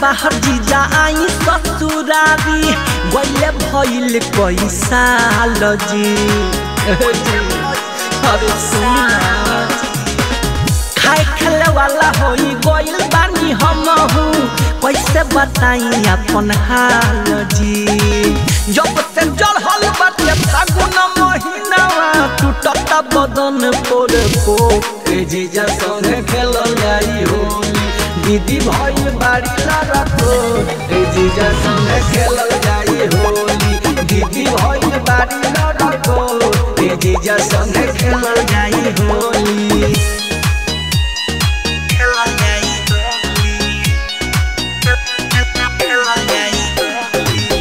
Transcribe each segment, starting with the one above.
बाहर जीजा आई ससुरारी गइले भइल कई साल जी अरे सुना खाए खेले वाला होई गइल बानी हमहू कैसे बताई अपन हाल जी जब से चढ़ल बाटे फागुन महीनावा टूटत बदन पोर पो ए जीजा संगे खेलल जाई होली दीदी भइल बाड़ी लड़को ए जीजा संगे खेलल जाई होली दीदी भइल बाड़ी लड़को ए जीजा संगे खेलल जाई होली खेलल जाई होली खेलल जाई होली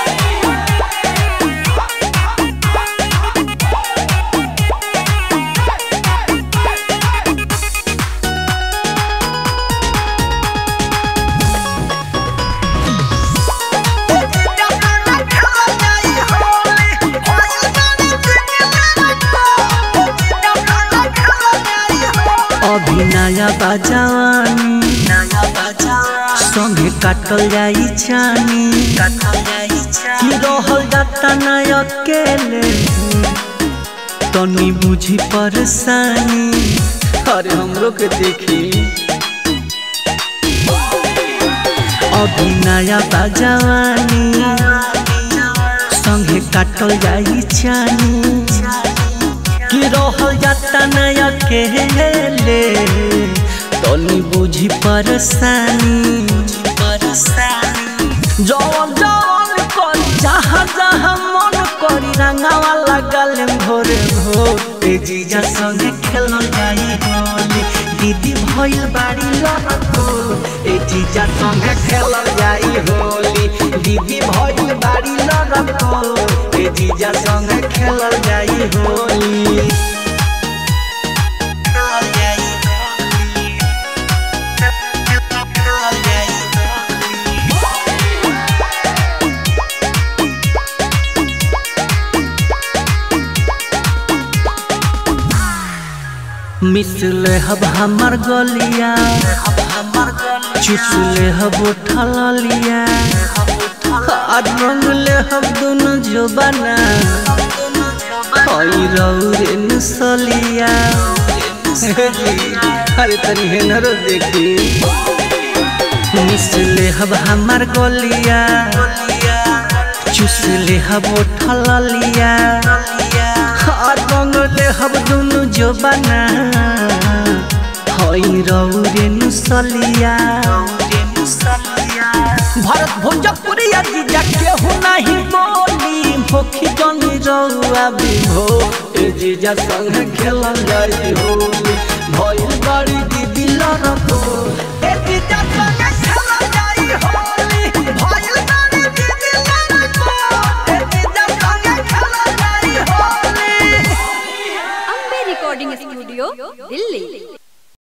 अभी नया बाजानी संगे काटल जाई छानी कि रहल जाता ना अकेले तनी बुझी परेशानी अरे हमरो के देखी अभी नया बाजानी संगे काटल जाई छानी कि रहल जाता ना अकेले तनी बुझी परेशानी जवन जवन करी जहाँ जहाँ मन करी रंगावा लगल भोरे भोर ए जीजा संगे खेलल जाई होली दीदी भइल बाड़ी लड़को ए जीजा संगे खेलल जाई होली दीदी भइल बाड़ी लड़को ए जीजा संगे खेलल जाई होली खेलल जाई होली खेलल जाई होली मिसले हब हमर गलिया चुसले हब उठल लिया आज रंगले हब दोनों जोबाना हई रौरे नसलिया अरे तनी हेनर देखी मिसले हब हमर गलिया चुसले हब उठल लिया रंगले हब दुनु जोबाना हई रौरे नुसलिया भरत भोजपुरिया जीजा केहू नहीं बोली मुखी जनी रउआ बिभो ए जीजा संग खेलल जाई होली भइल बड़ी दीदी लड़को